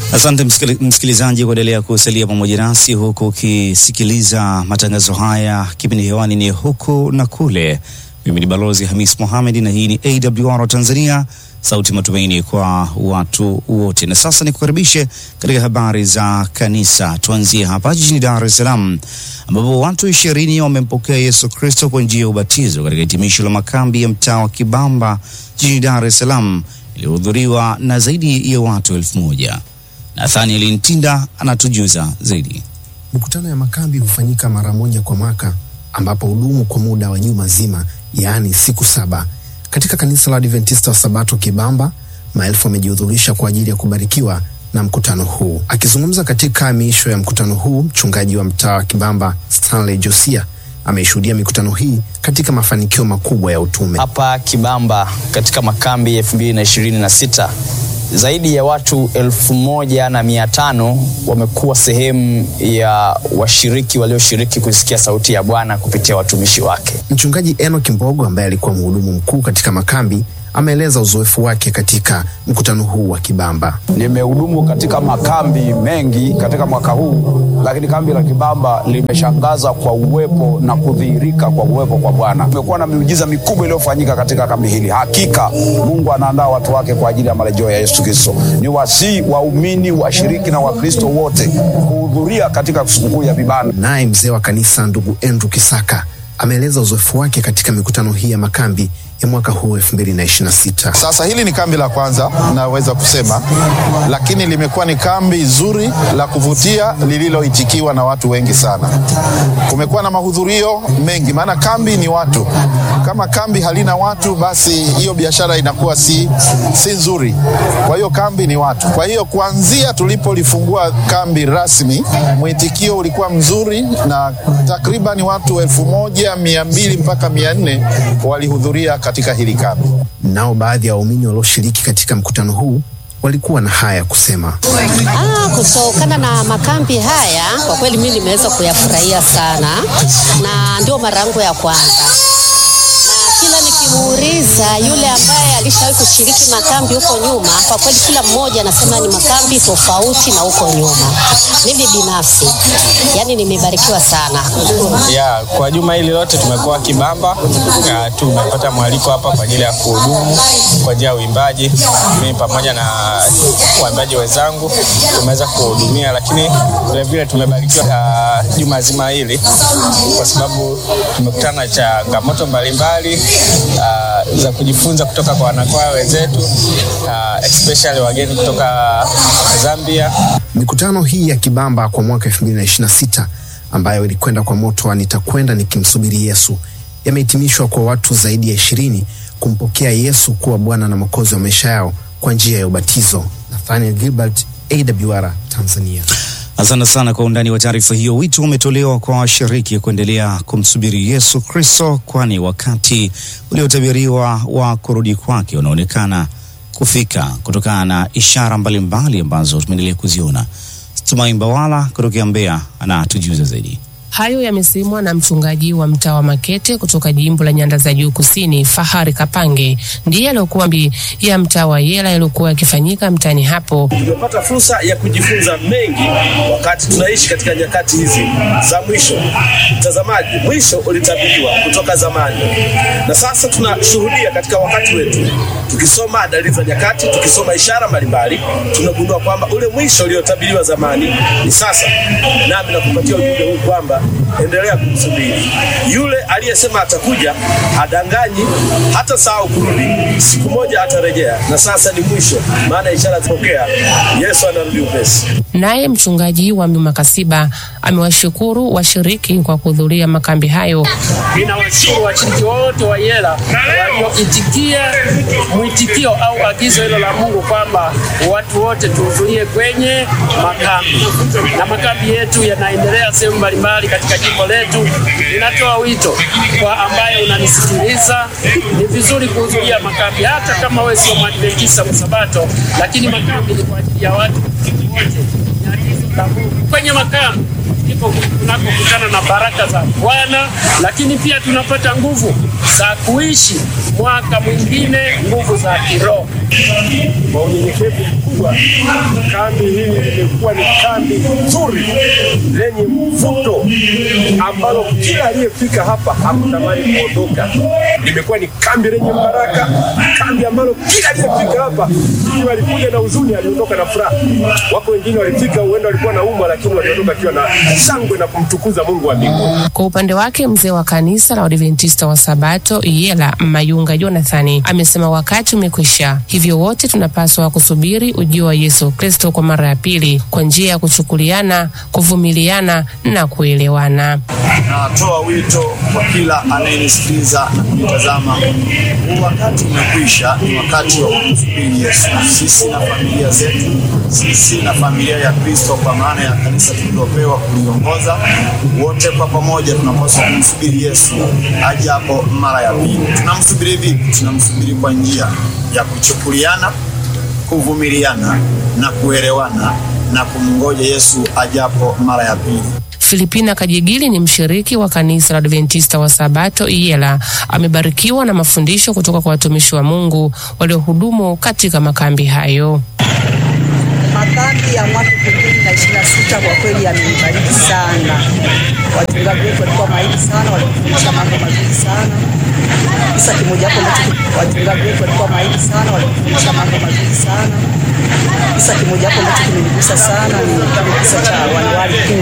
Asante msikili- msikilizaji kuendelea kusalia pamoja nasi huku ukisikiliza matangazo haya. Kipindi hewani ni huku na kule. Mimi ni Balozi Hamis Mohamed na hii ni AWR Tanzania, sauti matumaini kwa watu wote. Na sasa nikukaribishe katika habari za kanisa. Tuanzie hapa jijini Dar es Salaam ambapo watu ishirini wamempokea Yesu Kristo kwa njia ya ubatizo katika hitimisho la makambi ya mtaa wa Kibamba jijini Dar es Salaam iliyohudhuriwa na zaidi ya watu elfu moja. Nathaniel Ntinda anatujuza zaidi. Mikutano ya makambi hufanyika mara moja kwa mwaka ambapo hudumu kwa muda wa juma zima, yaani siku saba. Katika kanisa la Adventista wa Sabato Kibamba, maelfu wamejihudhurisha kwa ajili ya kubarikiwa na mkutano huu. Akizungumza katika miisho ya mkutano huu, mchungaji wa mtaa wa Kibamba Stanley Josia ameishuhudia mikutano hii katika mafanikio makubwa ya utume. hapa Kibamba katika makambi ya elfu mbili na ishirini na sita zaidi ya watu elfu moja na mia tano wamekuwa sehemu ya washiriki walioshiriki kusikia sauti ya Bwana kupitia watumishi wake. Mchungaji Enoch Mbogo ambaye alikuwa mhudumu mkuu katika makambi ameeleza uzoefu wake katika mkutano huu wa Kibamba. Nimehudumu katika makambi mengi katika mwaka huu, lakini kambi la Kibamba limeshangaza kwa uwepo na kudhihirika kwa uwepo kwa Bwana. Kumekuwa na miujiza mikubwa iliyofanyika katika kambi hili. Hakika Mungu anaandaa watu wake kwa ajili ya marejeo ya Yesu Kristo. Ni wasii waumini, washiriki na Wakristo wote kuhudhuria katika sikukuu ya vibanda. Naye mzee wa kanisa ndugu Andrew Kisaka ameeleza uzoefu wake katika mikutano hii ya makambi ya mwaka huu 2026. Sasa hili ni kambi la kwanza naweza kusema, lakini limekuwa ni kambi zuri la kuvutia lililoitikiwa na watu wengi sana. Kumekuwa na mahudhurio mengi, maana kambi ni watu. Kama kambi halina watu, basi hiyo biashara inakuwa si, si nzuri. Kwa hiyo kambi ni watu. Kwa hiyo kuanzia tulipolifungua kambi rasmi, mwitikio ulikuwa mzuri na takriban watu elfu moja mia mbili mpaka mia nne walihudhuria katika hili kambi. Nao baadhi ya waumini walioshiriki katika mkutano huu walikuwa na haya ya kusema. Ah, kutokana na makambi haya kwa kweli mimi nimeweza kuyafurahia sana, na ndio mara yangu ya kwanza, na kila nikimuuliza yule ambaye alishawahi kushiriki makambi huko nyuma, kwa kweli kila mmoja anasema ni makambi tofauti na huko nyuma. Mimi binafsi, yani nimebarikiwa sana. ya kwa juma hili lote tumekuwa Kibamba na tumepata mwaliko hapa kwa ajili ya kuhudumu kwa njia ya uimbaji. Mimi pamoja na waimbaji wenzangu tumeweza kuhudumia, lakini vilevile tumebarikiwa uh, juma zima hili kwa sababu tumekutana na changamoto mbalimbali uh, za kujifunza kutoka kwa wanakwaya wenzetu uh, especially wageni kutoka Zambia. Mikutano hii ya Kibamba kwa mwaka 2026 ambayo ilikwenda kwa moto wa nitakwenda nikimsubiri Yesu yamehitimishwa kwa watu zaidi ya ishirini kumpokea Yesu kuwa Bwana na Mwokozi wa maisha yao kwa njia ya ubatizo. Nathaniel Gilbert, AWR Tanzania. Asante sana kwa undani wa taarifa hiyo. Wito umetolewa kwa washiriki kuendelea kumsubiri Yesu Kristo, kwani wakati uliotabiriwa wa kurudi kwake unaonekana kufika kutokana na ishara mbalimbali ambazo tumeendelea kuziona. Tumai Mbawala kutokea Mbeya anatujuza zaidi. Hayo yamesemwa na mchungaji wa mtaa wa Makete kutoka jimbo la Nyanda za Juu Kusini, Fahari Kapange, ndiye aliyokuwa mbi ya mtaa wa Yela yaliyokuwa yakifanyika mtaani hapo. Tumepata fursa ya kujifunza mengi wakati tunaishi katika nyakati hizi za mwisho. Mtazamaji, mwisho ulitabiriwa kutoka zamani, na sasa tunashuhudia katika wakati wetu, tukisoma dalili za nyakati, tukisoma ishara mbalimbali, tunagundua kwamba ule mwisho uliotabiriwa zamani ni sasa. Nami nakupatia ujumbe huu kwamba endelea kumsubiri yule aliyesema atakuja, hadanganyi, hata sahau kurudi. Siku moja atarejea, na sasa ni mwisho, maana ishara zipokea. Yesu anarudi upesi. Naye mchungaji wa Makasiba amewashukuru washiriki kwa kuhudhuria makambi hayo. Ninawashukuru washiriki wote wa Yela walioitikia mwitikio au agizo hilo la Mungu kwamba watu wote tuhudhurie kwenye makambi, na makambi yetu yanaendelea sehemu mbalimbali katika jimbo letu. Ninatoa wito kwa ambaye unanisikiliza, ni vizuri kuhudhuria makambi, hata kama wewe sio Mwadventista Msabato, lakini makambi ni kwa ajili ya watu wote ni agizo la Mungu. Kwenye makambi ndipo tunakokutana na baraka za Bwana, lakini pia tunapata nguvu za kuishi mwaka mwingine, nguvu za kiroho. Kwa unyenyekevu mkubwa, kambi hili limekuwa ni kambi nzuri lenye mvuto ambalo kila aliyefika hapa hakutamani kuondoka. Limekuwa ni kambi lenye baraka, kambi ambalo kila aliyefika hapa ili walikuja na huzuni, aliondoka na furaha. Wako wengine walifika, huenda walikuwa na umwa, lakini waliondoka akiwa na shangwe na kumtukuza Mungu wa mbinguni. Kwa upande wake mzee wa kanisa la Waadventista wa Sabato Iyela Mayunga Jonathani amesema wakati umekwisha, hivyo wote tunapaswa kusubiri ujio wa Yesu Kristo kwa mara ya pili kwa njia ya kuchukuliana, kuvumiliana na kuelewana. Natoa wito kwa kila anayenisikiliza na kunitazama, huu wakati umekwisha, ni wakati wa kumsubiri Yesu. Sisi na familia zetu, sisi na familia ya Kristo, kwa maana ya kanisa tulilopewa kuliongoza, wote kwa pamoja tunapaswa kumsubiri Yesu aje hapo mara ya pili. Tunamsubiri vipi? Tunamsubiri kwa njia ya kuchukuliana, kuvumiliana na kuelewana na kumngoja Yesu ajapo mara ya pili. Filipina Kajigili ni mshiriki wa kanisa la Adventista wa Sabato Iyela. Amebarikiwa na mafundisho kutoka kwa watumishi wa Mungu waliohudumu katika makambi hayo. Makambi ya mwaka elfu mbili na ishirini na sita kwa kweli yamenibariki sana. Wachungaji wetu walikuwa mahiri sana, walitufundisha mambo mazuri sana. Kisa kimojawapo ambacho wachungaji wetu walikuwa mahiri sana, walitufundisha mambo mazuri sana. Kisa kimojawapo ambacho kimenigusa sana ni kisa cha wanawali